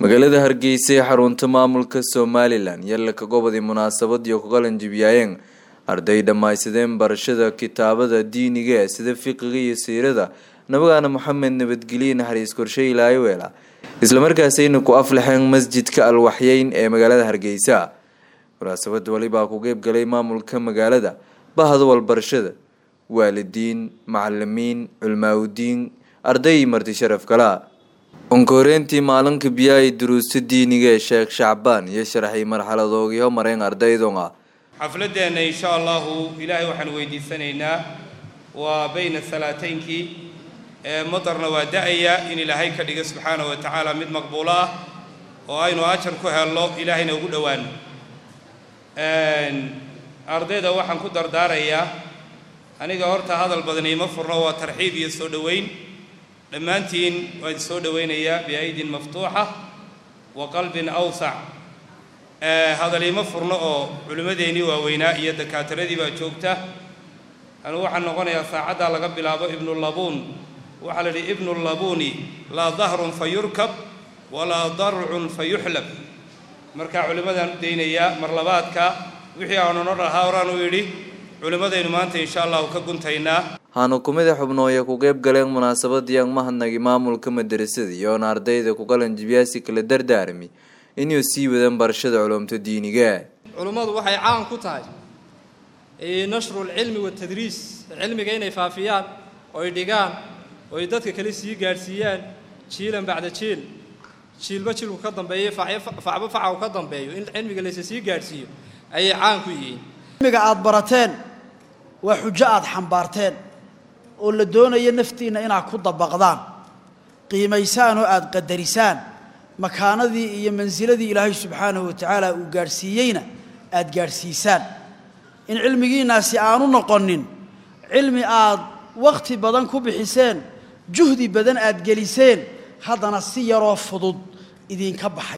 magaalada hargeysa ee xarunta maamulka somalilan yalla ka gobodii munaasabad iyo kugalan jibyaayeen arday dhammaysadeen barashada kitaabada diiniga ee sida fiqiga iyo siirada nabagaana maxamed nabadgelye naxariis korshe ilaayoweela islamarkaasayna ku aflaxeen masjidka alwaxyeyn ee magaalada hargeysa munaasabada walibaa ku qeybgalay maamulka magaalada bahda walbarashada waalidiin macalimiin culmaaudiin arday iyo marti sharaf kala onkoreyntii maalinka biyaay duruusta diiniga ee sheekh shacbaan iyo sharaxay marxaladoogii homareen ardaydonga xafladeenna insha allahu ilaahay waxaan weydiisanaynaa waa bayna salaataynkii ee madarna waa da-aya in ilaahay ka dhiga subxaana wa tacaala mid maqbuulo ah oo aynu ajar ku helno ilaahayna ugu dhowaano ardayda waxaan ku dardaarayaa aniga horta hadal badan iima furno waa tarxiib iyo soo dhoweyn dhammaantiin waan soo dhowaynayaa biaydin maftuuxa wa qalbin awsac hadal iima furno oo culimmadeennii waaweynaa iyo dakaatiradii baa joogta anugu waxaan noqonayaa saacaddaa laga bilaabo ibnulabuun waxaa la yidhi ibnulabuuni laa dahrun fa yurkab walaa darcun fa yuxlab markaa culimmadaan u daynayaa marlabaadka wixii aanu no dhahaa horaan u yidhi culimmadaynu maanta insha allahu ka guntaynaa waxaanu kumida xubnooya ku qeyb galeen munaasabadii ang mahadnagi maamulka madarasada iyoona ardayda ku qalan jibyaasi kala dardaarmi inuu sii wadaan barashada culumta diiniga culummadu waxay caan ku tahay nashru lcilmi watadriis cilmiga inay faafiyaan oy dhigaan oy dadka kale sii gaadhsiiyaan jiilan bacda jiil jiilba jiilku ka dambeeyo facba faca u ka dambeeyo in cilmiga laysa sii gaadhsiiyo ayay caan ku yihiin cilmiga aada barateen waa xujo aada xambaarteen oo la doonayo naftiinna inaad ku dabaqdaan qiimaysaan oo aada qadarisaan makaanadii iyo mansiladii ilaahay subxaanahu wa tacaala uu gaadhsiiyeyna aada gaadhsiisaan in cilmigiinnaasi aanu noqonin cilmi aad wakhti badan ku bixiseen juhdi badan aad geliseen haddana si yaroo fudud idinka baxay